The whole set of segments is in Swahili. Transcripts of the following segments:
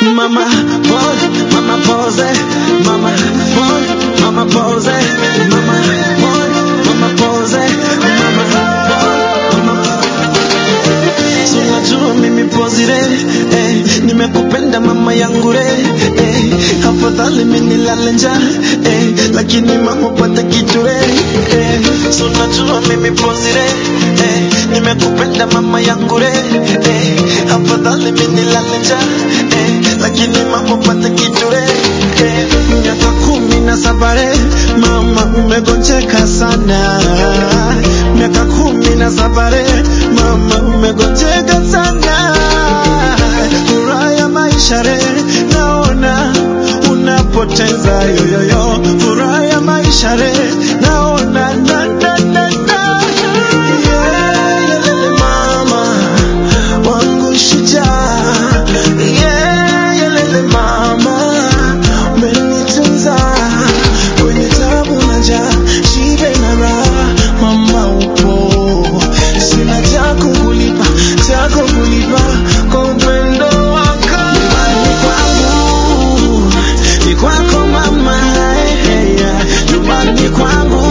mama pose, mama pose, mama pose, mama pose, mama pose, mama pose, mama pose, mama Si unajua mimi pozire eh, nimekupenda mama yangu re eh, afadhali mimi nilale njaa eh, lakini mama pata kitu re eh, si unajua mimi pozire eh, nimekupenda mama yangu re eh, afadhali mimi nilale njaa eh, lakini mama pata kitu re eh, miaka kumi na saba re mama umegonjeka sana miaka kumi na saba re mama umegonjeka sana furaha ya maisha re naona unapoteza yoyoyo furaha ya maisha re naona na, na, na, na. Yeah, yelele mama wangu shujaa yeah, yelele mama umenitunza kwenye tabu na njaa shibe na raha mama upo sina cha kukulipa cha kukulipa kwa upendo wako nyumbani kwangu ni kwako mama eh, eh, yeah. nyumbani kwangu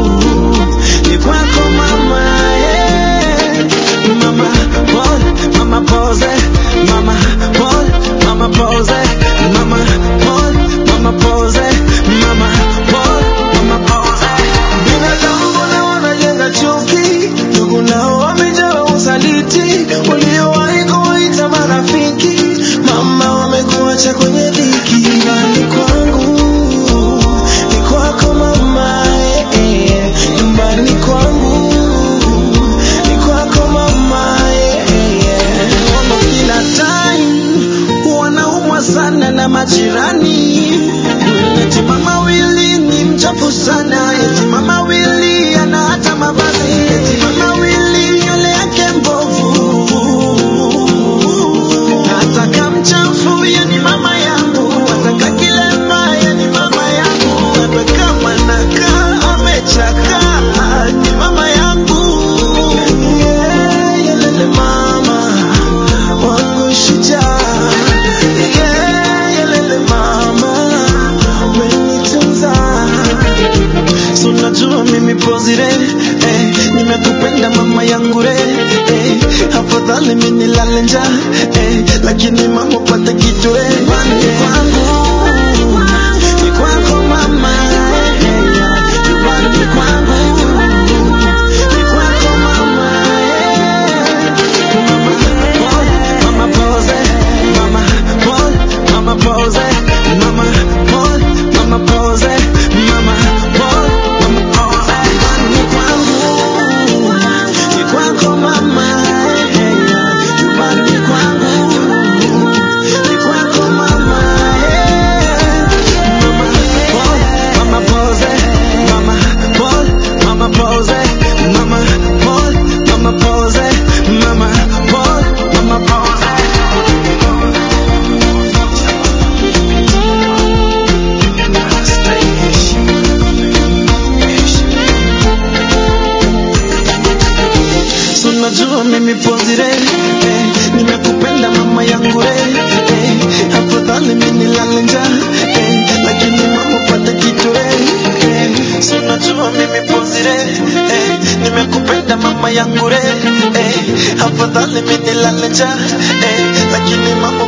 ni kwako mama eh. mama pose mama pose mama pose mama pose mama pose mama pose mama pose mama pose binadamu mbona wanajenga chuki ndugu nao wamejaa usaliti waliowahi kuwaita marafiki mama wamekuacha kwenye dhiki nyumbani kwangu ni kwako mama eh, eh, nyumbani kwangu ni kwako mama eh, eh, eh. Mama kila time wanaumwa sana na majirani eti mama wili ni mchafu sana eti mama wili ana hata mavazi eti mama wili nywele yake mbovu ataka mchafu ye ni mama yangu ataka kilema ye ni mama yangu hata kama nakaa amechaka ni mama yangu yeah, yelele mama wangu shujaa yeah, yelele mama umenitunza So unajua mimi pozire eh, nimekupenda mama yangu re eh, afadhali mimi nilale njaa eh, lakini mama pata kitu re nyumbani kwangu ni kwako mama eh, eh, nyumbani kwangu ni kwako mama eh, mama pose mama pose mama pose mama pose mama pose mama pose mama pose nyumbani kwangu ni kwako mama eh, nyumbani kwangu ni kwako mama eh, mama pose mama pose mama pose mama pose mama pose mama pose mama pose mama So najua mimi pozire eh, nimekupenda mama yangu re eh, afadhali mimi nilale njaa eh, lakini mama pata kitu re eh, so najua mimi pozire eh, nimekupenda mama yangu re eh, afadhali mimi nilale njaa eh, lakini mama